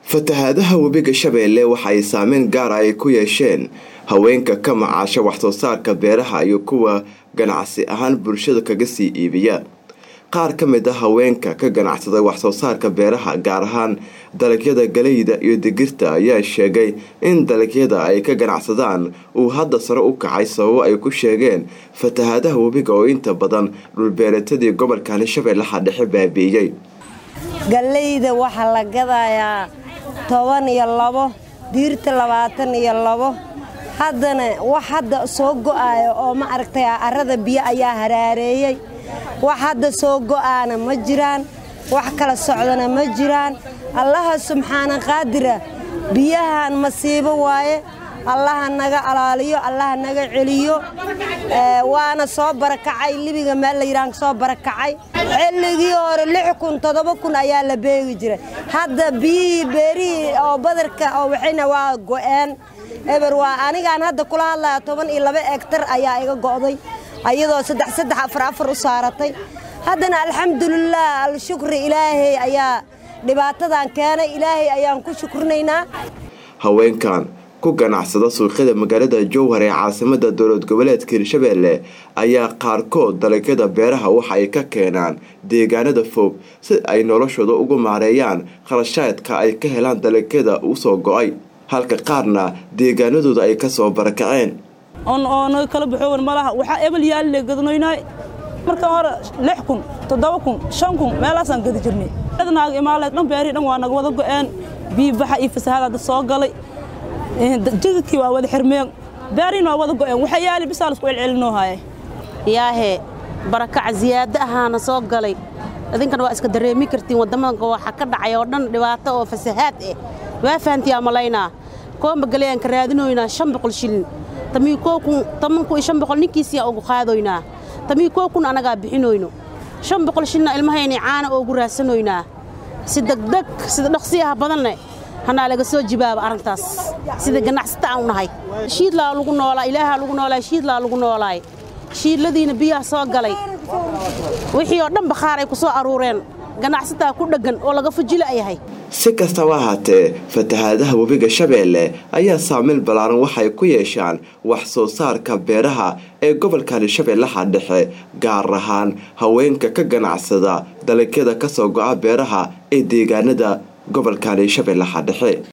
fatahaadaha webiga shabeelle waxa ay saameyn gaar ay ku yeesheen haweenka ka macaasha waxsoo saarka beeraha iyo kuwa ganacsi ahaan bulshada kaga sii iibiya qaar ka mid a haweenka ka ganacsada waxsoo saarka beeraha gaar ahaan dalagyada galeyda iyo digirta ayaa sheegay in dalagyada ay ka ganacsadaan uu hadda sare u kacay sababo ay ku sheegeen fatahaadaha webiga oo inta badan dhulbeeratadii gobolkani shabeellaha dhexe baabi'iyey galeyda waxaa la gadayaa toban iyo labo diirta labaatan iyo labo haddana wax hadda soo go'aaya oo ma aragtay arrada biyo ayaa haraareeyey wax hadda soo go'aana ma jiraan wax kala socdana ma jiraan allaha subxaana qaadira biyahan masiibo waaye allaha naga alaaliyo allaha naga celiyo waana soo barakacay libiga meel la yidhahan soo barakacay xilligii hore lix kun toddoba kun ayaa la beegi jiray hadda biyihii beerihii oo badarka oo waxayna waa go'een eber waa anigaan hadda kula hadlaya toban iyo laba egtar ayaa iga go'day ayadoo saddex saddex afar afar u saaratay haddana alxamdulilah alshukri ilaahay ayaa dhibaatadan keenay ilaahay ayaan ku shukrinaynaa haweenkan ku ganacsada suuqyada magaalada jowhar ee caasimada dowlad goboleedka hirshabeelle ayaa qaarkood dalagyada beeraha waxa ay ka keenaan deegaanada fog si ay noloshooda ugu maareeyaan kharashaadka ay ka helaan dalagyada usoo go-ay halka qaarna deegaanadooda ay kasoo barakaceen oona kala baxoowan malaha waxaa ebel yaalle gadnoynay marka hore lix kun toddoba kun shan kun meelaasaan gadi jirnay naag imaaleed dhan beerihii dhan waa naga wada go'een biibaxa iyo fasahaada dad soo galay jidadkii waa wada xirmeen beerihiina waa wada go'een waxa yaali bisaa lasku celcelinoo haaya yaahee barakaca ziyaado ahaana soo galay idinkana waa iska dareemi kartiin wadamadanka waxa ka dhacay oo dhan dhibaato oo fasahaad ah waa fahantiyaa malaynaa koomba galeeyaan ka raadinoynaa shan boqol shilin tamii koo kun toban kun iyo shan boqol ninkiisiyaa ugu qaadoynaa tamii koo kun anagaa bixinoyno shan boqol shilina ilmahayni caana oogu raadsanoynaa si degdeg sida dhaqsiyaha badanne hanaa laga soo jibaaba arrintaas sida ganacsata aan u nahay shiidlaa lagu noolaa ilaahaa lagu noolaay shiidlaa lagu noolaay shiidladiina biyaha soo galay wixii oo dhan bakhaaray ku soo aruureen ganacsataa ku dheggan oo laga fujila yahay si kastaba ahaatee fatahaadaha webiga shabeelle ayaa saameyn ballaaran waxay ku yeeshaan wax soo saarka beeraha ee gobolkani shabeellaha dhexe gaar ahaan haweenka ka ganacsada dalagyada kasoo go'a beeraha ee deegaanada gobolkani shabeellaha dhexe